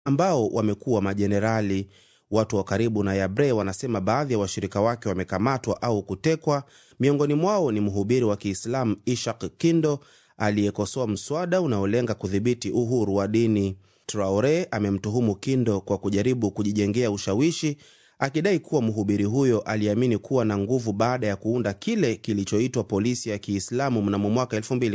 ambao wamekuwa majenerali. Watu wa karibu na Yabre wanasema baadhi ya wa washirika wake wamekamatwa au kutekwa. Miongoni mwao ni mhubiri wa Kiislamu Ishak Kindo aliyekosoa mswada unaolenga kudhibiti uhuru wa dini. Traore amemtuhumu Kindo kwa kujaribu kujijengea ushawishi akidai kuwa mhubiri huyo aliamini kuwa na nguvu baada ya kuunda kile kilichoitwa polisi ya Kiislamu mnamo mwaka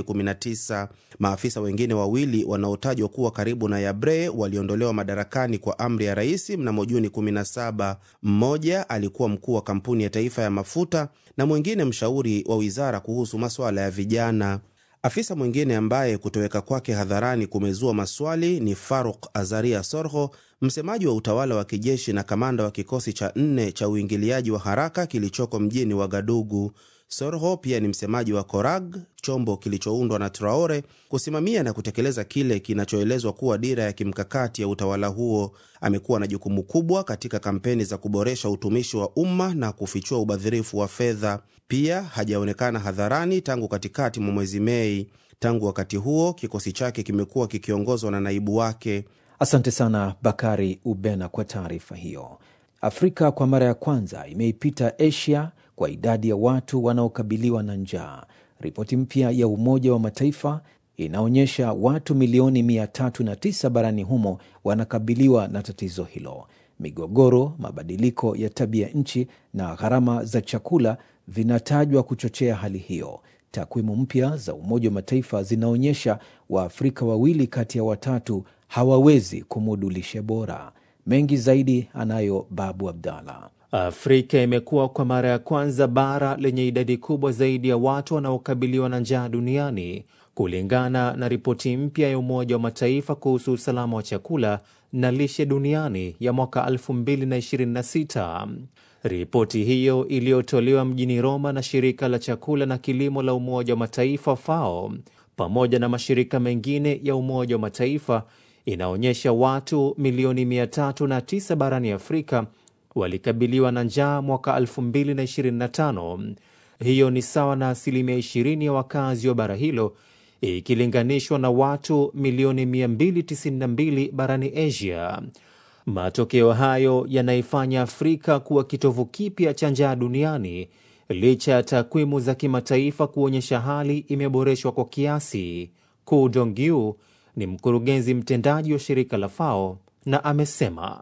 2019. Maafisa wengine wawili wanaotajwa kuwa karibu na Yabre waliondolewa madarakani kwa amri ya rais mnamo Juni 17. Mmoja alikuwa mkuu wa kampuni ya taifa ya mafuta na mwingine mshauri wa wizara kuhusu masuala ya vijana. Afisa mwingine ambaye kutoweka kwake hadharani kumezua maswali ni Faruk Azaria Sorho, msemaji wa utawala wa kijeshi na kamanda wa kikosi cha nne cha uingiliaji wa haraka kilichoko mjini Wagadugu. Sorho pia ni msemaji wa Korag, chombo kilichoundwa na Traore kusimamia na kutekeleza kile kinachoelezwa kuwa dira ya kimkakati ya utawala huo. Amekuwa na jukumu kubwa katika kampeni za kuboresha utumishi wa umma na kufichua ubadhirifu wa fedha. Pia hajaonekana hadharani tangu katikati mwa mwezi Mei. Tangu wakati huo, kikosi chake kimekuwa kikiongozwa na naibu wake. Asante sana Bakari Ubena kwa taarifa hiyo. Afrika kwa mara ya kwanza imeipita Asia kwa idadi ya watu wanaokabiliwa na njaa. Ripoti mpya ya Umoja wa Mataifa inaonyesha watu milioni 309 barani humo wanakabiliwa na tatizo hilo. Migogoro, mabadiliko ya tabia nchi na gharama za chakula vinatajwa kuchochea hali hiyo. Takwimu mpya za Umoja wa Mataifa zinaonyesha Waafrika wawili kati ya watatu hawawezi kumudu lishe bora. Mengi zaidi anayo Babu Abdallah. Afrika imekuwa kwa mara ya kwanza bara lenye idadi kubwa zaidi ya watu wanaokabiliwa na njaa duniani kulingana na ripoti mpya ya Umoja wa Mataifa kuhusu usalama wa chakula na lishe duniani ya mwaka 2026. Ripoti hiyo iliyotolewa mjini Roma na shirika la chakula na kilimo la Umoja wa Mataifa FAO pamoja na mashirika mengine ya Umoja wa Mataifa inaonyesha watu milioni 309 barani Afrika walikabiliwa na njaa mwaka 2025. Hiyo ni sawa na asilimia 20 ya wakazi wa bara hilo ikilinganishwa na watu milioni 292 barani Asia. Matokeo hayo yanaifanya Afrika kuwa kitovu kipya cha njaa duniani licha ya takwimu za kimataifa kuonyesha hali imeboreshwa kwa kiasi. Ku Dongyu ni mkurugenzi mtendaji wa shirika la FAO na amesema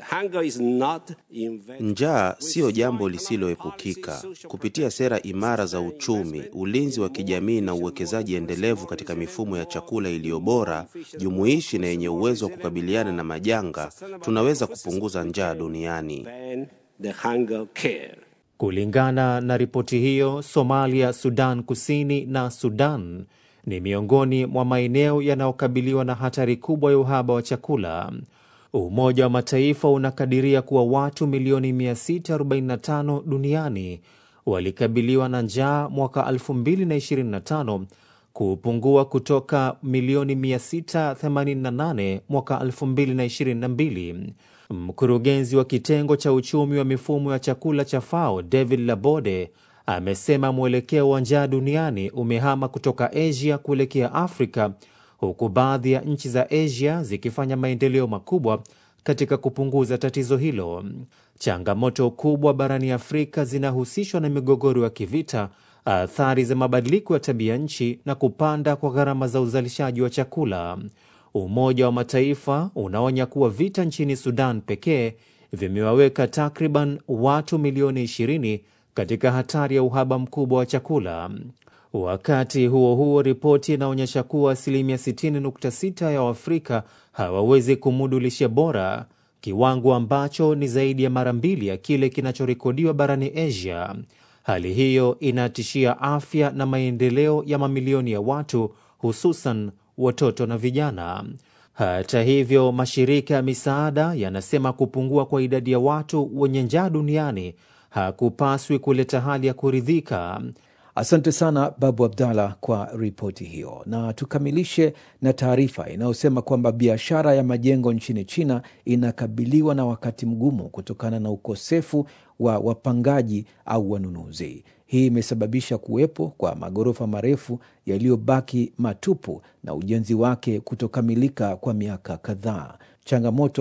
Njaa siyo jambo lisiloepukika. Kupitia sera imara za uchumi, ulinzi wa kijamii na uwekezaji endelevu katika mifumo ya chakula iliyo bora, jumuishi na yenye uwezo wa kukabiliana na majanga, tunaweza kupunguza njaa duniani. Kulingana na ripoti hiyo, Somalia, Sudan Kusini na Sudan ni miongoni mwa maeneo yanayokabiliwa na hatari kubwa ya uhaba wa chakula. Umoja wa Mataifa unakadiria kuwa watu milioni 645 duniani walikabiliwa na njaa mwaka 2025, kupungua kutoka milioni 688 mwaka 2022. Mkurugenzi wa kitengo cha uchumi wa mifumo ya chakula cha FAO David Labode amesema mwelekeo wa njaa duniani umehama kutoka Asia kuelekea Afrika huku baadhi ya nchi za Asia zikifanya maendeleo makubwa katika kupunguza tatizo hilo. Changamoto kubwa barani Afrika zinahusishwa na migogoro ya kivita, athari za mabadiliko ya tabia nchi na kupanda kwa gharama za uzalishaji wa chakula. Umoja wa Mataifa unaonya kuwa vita nchini Sudan pekee vimewaweka takriban watu milioni 20 katika hatari ya uhaba mkubwa wa chakula. Wakati huo huo, ripoti inaonyesha kuwa asilimia 60.6 ya Waafrika hawawezi kumudu lishe bora, kiwango ambacho ni zaidi ya mara mbili ya kile kinachorekodiwa barani Asia. Hali hiyo inatishia afya na maendeleo ya mamilioni ya watu, hususan watoto na vijana. Hata hivyo, mashirika ya misaada yanasema kupungua kwa idadi ya watu wenye njaa duniani hakupaswi kuleta hali ya kuridhika. Asante sana Babu Abdallah kwa ripoti hiyo, na tukamilishe na taarifa inayosema kwamba biashara ya majengo nchini China inakabiliwa na wakati mgumu kutokana na ukosefu wa wapangaji au wanunuzi. Hii imesababisha kuwepo kwa maghorofa marefu yaliyobaki matupu na ujenzi wake kutokamilika kwa miaka kadhaa. changamoto